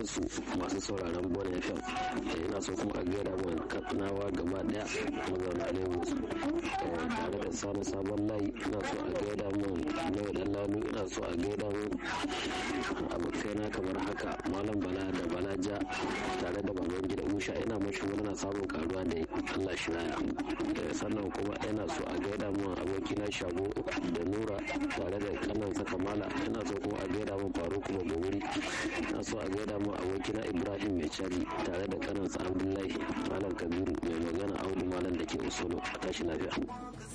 su masu sauraron bon fm ina so kuma a gaida mun katsinawa gaba daya mazauna lagos tare da sani sabon layi ina so a gaida mun mai dan lanu ina so a gaida mun abokaina kamar haka malam bala da balaja tare da baban gida musha ina mashi murna samun karuwa da allah shi raya sannan kuma ina so a gaida mun abokina shago da nura tare da kanansa kamala ina so kuma a gaida mun faru kuma gobiri ina so a gaida mun abokina ibrahim mai cari tare da kanansa abdullahi malam kabiru mai magana audu malam da ke usolo a tashi lafiya